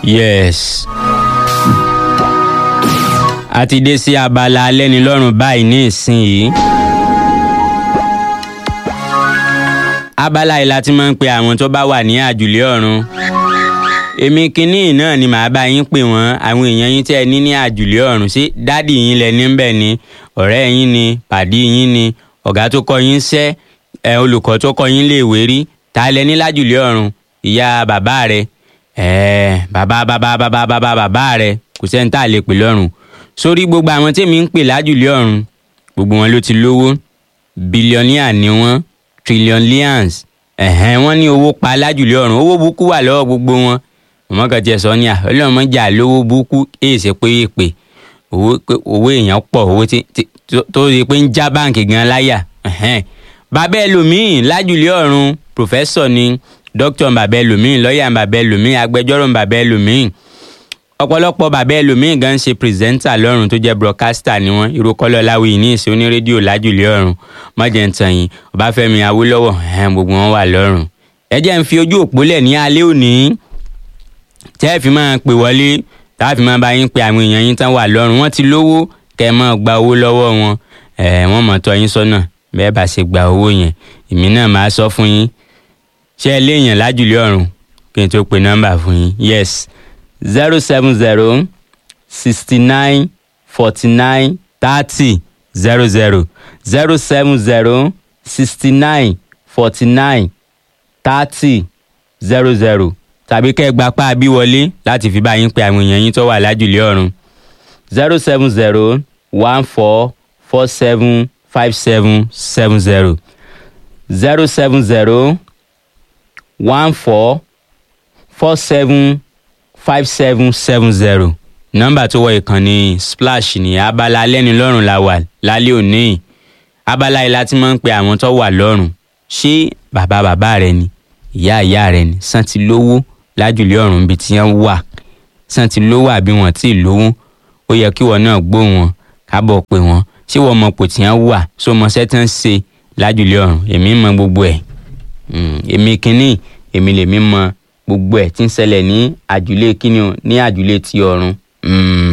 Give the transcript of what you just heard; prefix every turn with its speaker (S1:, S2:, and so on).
S1: yes. a ti dé sí abala alẹ́nilọ́rùn báyìí ní ìsinyìí. abala yìí la ti máa ń pe àwọn tó bá wà ní àjùlé ọ̀run. èmi kínní náà ni màá bá yín pè wọ́n àwọn èèyàn yín tẹ́ ẹ ní ní àjùlé ọ̀run sí dádì yín lẹ níbẹ̀ ni ọ̀rẹ́ yín ni pàdí yín ni ọ̀gá tó kọ́ yín sẹ́ ẹ olùkọ́ tó kọ́ yín léèwé rí ta lẹ ní lájùlé ọ̀run ìyá bàbá rẹ ẹ bàbá bàbá bàbá bàbá bàbá rẹ kò sẹ́ni tá a lè pè lọ́run sórí gbogbo àwọn tèmi ń pè lájùlé ọ̀run gbogbo wọn ló ti lówó bílíọ̀nìà ni wọ́n trillions ẹ̀hẹ́n wọ́n ní owó pa lájùlé ọ̀run owó burúkú wà lọ́wọ́ gbogbo wọn ọmọ kan tiẹ̀ sọ ní à ọlọ́mọ jà lówó burúkú èyí ṣe pé èpè owó owó èèyàn pọ̀ owó tí tó ṣe pé ń já báǹkì gan láyà ẹ̀hẹ́n bàbá ẹlòmíín lájùlé ọ̀run pòfẹ́sọ̀ ni dókítà bàbá ẹlòmíín lọ́ọ̀yà bàbá ẹlòmíín agbẹjọ́rò bàbá ẹlòmíín ọ̀pọ̀lọpọ̀ bàbá ẹlòmíín gan ṣe pírẹsẹ́ńtà lọ́run tó jẹ́ broadcaster ni wọ́n irú kọ́lọ́ láwùí ní ìṣe oní rédíò lájùlé ọ̀run mọ̀jẹ̀ ń tàn yín ọbáfẹ́mi awólọ́wọ̀ ẹ̀hẹ́n gbogbo wọn wà lọ́run ẹ jẹ́ ń fi ojú òpó lẹ̀ ní alẹ́ òní tẹ́ ẹ fi máa pè wọlé tá a fi máa bá yín pe àwọn èèyàn yín tán wà lọ́run wọ́n ti lówó kẹ́ ẹ máa gba owó lọ́wọ́ wọn ẹ̀ wọ́n mọ̀ tọ́ yín sọ́nà bẹ́ẹ̀ bá ṣe gba owó yẹn èmi náà máa sọ fún yín ṣé ẹ léèyàn lájùlé ọ̀run kí n tó pe nọ́mbà fún yín yes zero seven zero sixty nine forty nine thirty zero zero zero seven zero sixty nine forty nine thirty zero zero tàbí kẹ́ ẹ gba páàbí wọlé láti fi bá yín pe àwọn èèyàn yín tó wà lájùlé ọ̀run zero seven zero one four four seven five seven seven zero zero seven zero one four four seven five seven seven zero nọ́mbà tó wọ ìkànnì splash ní abala alẹ́nilọ́rùn la wà lálẹ́ òní abala yìí láti máa ń pe àwọn tó wà lọ́rùn ṣé bàbá bàbá rẹ ni ìyá ìyá rẹ ni sàn ti lówó lájùlé ọ̀run ibi tí wọ́n wà sàn ti lówó àbí wọ́n ti lówó ó yẹ kí wọ́n náà gbọ́ wọn kábọ̀ pé wọ́n ṣé wọ́n mọ̀ pò tí wọ́n wà ṣó mọ sẹ́tàn ṣe lájùlé ọ̀run èmi mọ gbogbo ẹ̀ èmi kínní èmi lèmi mọ gbogbo ẹ̀ tí ń ṣẹlẹ̀ ní àjùlé kínní o ní àjùlé ti ọ̀run